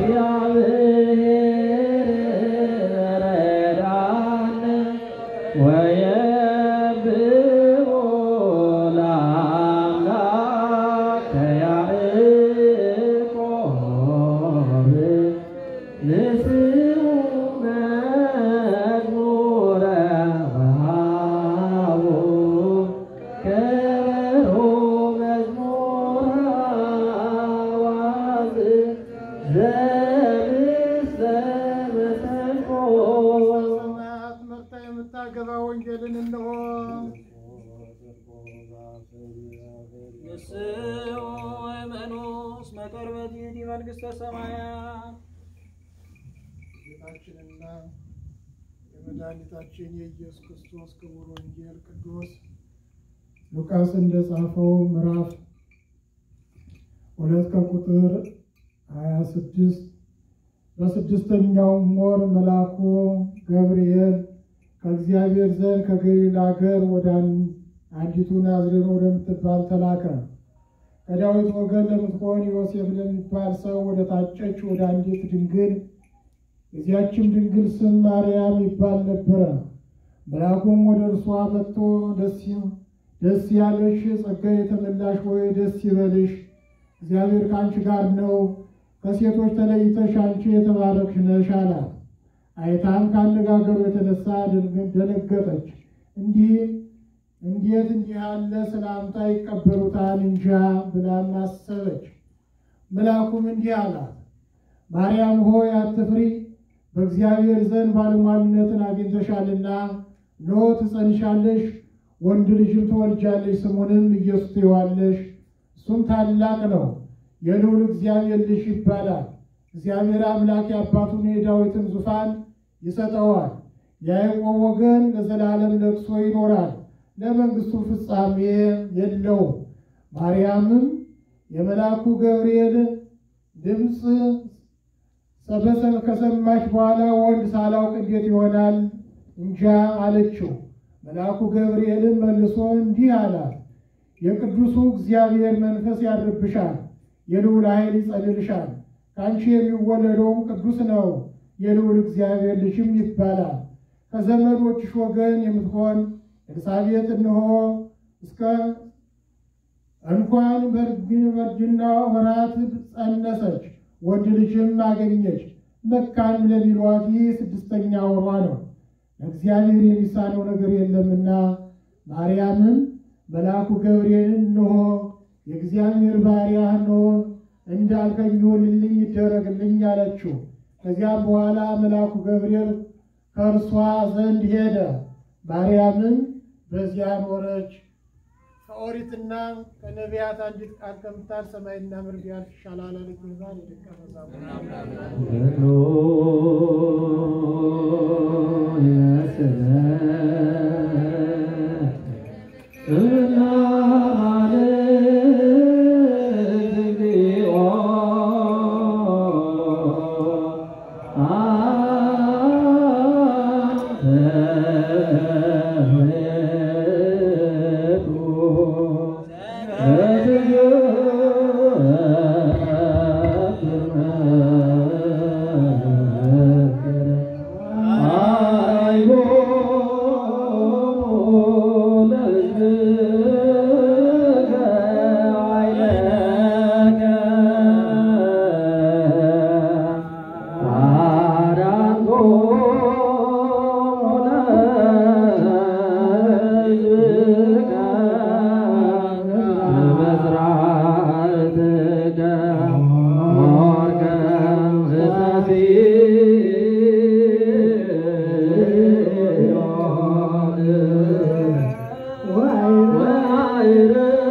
እግዚአብሔር ረዳን ወየብኦ ለአምላከ ያዕቆብ ንስኡ መዝሙረ ወሃቡ ከበሮ መዝሙረ አዋዝ ዘምስለ መሰንቆ ሰማያት መርታ የምታገባ ወንጌልን እንሆ ንስኡ ወመኑስ መቀርበት ይእቲ መንግሥተ ሰማያት ጌታችንና የመድኃኒታችን የኢየሱስ ክርስቶስ ክቡር ወንጌል ቅዱስ ሉቃስ እንደጻፈው ምዕራፍ ሁለት ከቁጥር ሀያ ስድስት በስድስተኛውም ወር መልአኩ ገብርኤል ከእግዚአብሔር ዘንድ ከገሊላ አገር ወደ አን- አንዲቱ ናዝሬት ወደምትባል ተላከ። ከዳዊት ወገን ለምትሆን ዮሴፍ ለሚባል ሰው ወደ ታጨች ወደ አንዲት ድንግል የዚያችም ድንግል ስም ማርያም ይባል ነበረ። መልአኩም ወደ እርሷ መጥቶ ደስ ደስ ያለሽ ጸጋ የተመላሽ ሆይ ደስ ይበልሽ፣ እግዚአብሔር ከአንቺ ጋር ነው፣ ከሴቶች ተለይተሽ አንቺ የተባረክሽ ነሽ አላት። አይታም ከአነጋገሩ የተነሳ ደንግ- ደነገጠች። እንዲህ እንዴት እንዲህ ያለ ሰላምታ ይቀበሉታል እንጃ ብላም አሰበች። መልአኩም እንዲህ አላት፣ ማርያም ሆይ አትፍሪ፣ በእግዚአብሔር ዘንድ ባለሟልነትን አግኝተሻልና፣ እነሆ ትጸንሻለሽ፣ ወንድ ልጅም ትወልጃለሽ፣ ስሙንም ኢየሱስ ትይዋለሽ። እሱም ታላቅ ነው፣ የልዑል እግዚአብሔር ልጅ ይባላል። እግዚአብሔር አምላክ የአባቱን የዳዊትን ዙፋን ይሰጠዋል። የያዕቆብ ወገን ለዘላለም ለቅሶ ይኖራል፣ ለመንግሥቱ ፍጻሜ የለውም። ማርያምም የመልአኩ ገብርኤል ድምፅ ሰበሰብ ከሰማች በኋላ ወንድ ሳላውቅ እንዴት ይሆናል እንጃ አለችው። መልአኩ ገብርኤልም መልሶ እንዲህ አላት፣ የቅዱሱ እግዚአብሔር መንፈስ ያድርብሻል፣ የልዑል ኃይል ይጸልልሻል። ከአንቺ የሚወለደውም ቅዱስ ነው፣ የልዑል እግዚአብሔር ልጅም ይባላል። ከዘመዶችሽ ወገን የምትሆን ኤልሳቤጥ እንሆ እስከ እንኳን በእርጅና ወራት ጸነሰች፣ ወንድ ልጅም አገኘች። መካን ለሚሏት ይህ ስድስተኛ ወሯ ነው፣ ለእግዚአብሔር የሚሳነው ነገር የለምና። ማርያምም መልአኩ ገብርኤልን እንሆ የእግዚአብሔር ባሪያ እንሆ እንዳልከኝ ይሁንልኝ ይደረግልኝ አለችው። ከዚያም በኋላ መልአኩ ገብርኤል ከእርሷ ዘንድ ሄደ። ማርያምም በዚያ ኖረች። ከኦሪትና ከነቢያት አንዲት ቃል ከምታል ሰማይና ምድር ቢያልፍ ይሻላል አለች ጌታ የደቀ መዛሙርት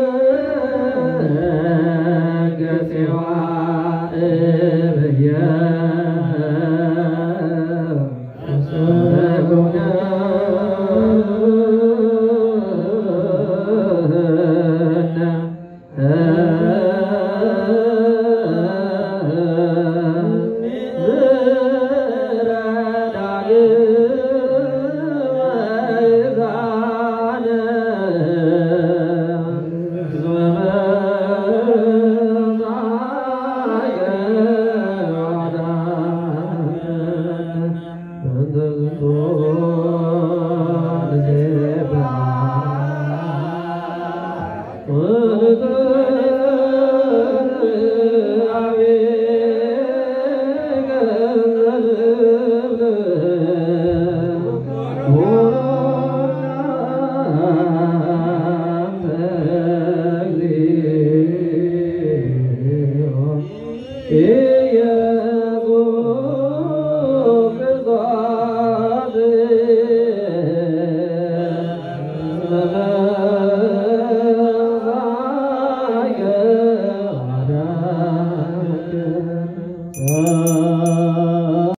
Yeah.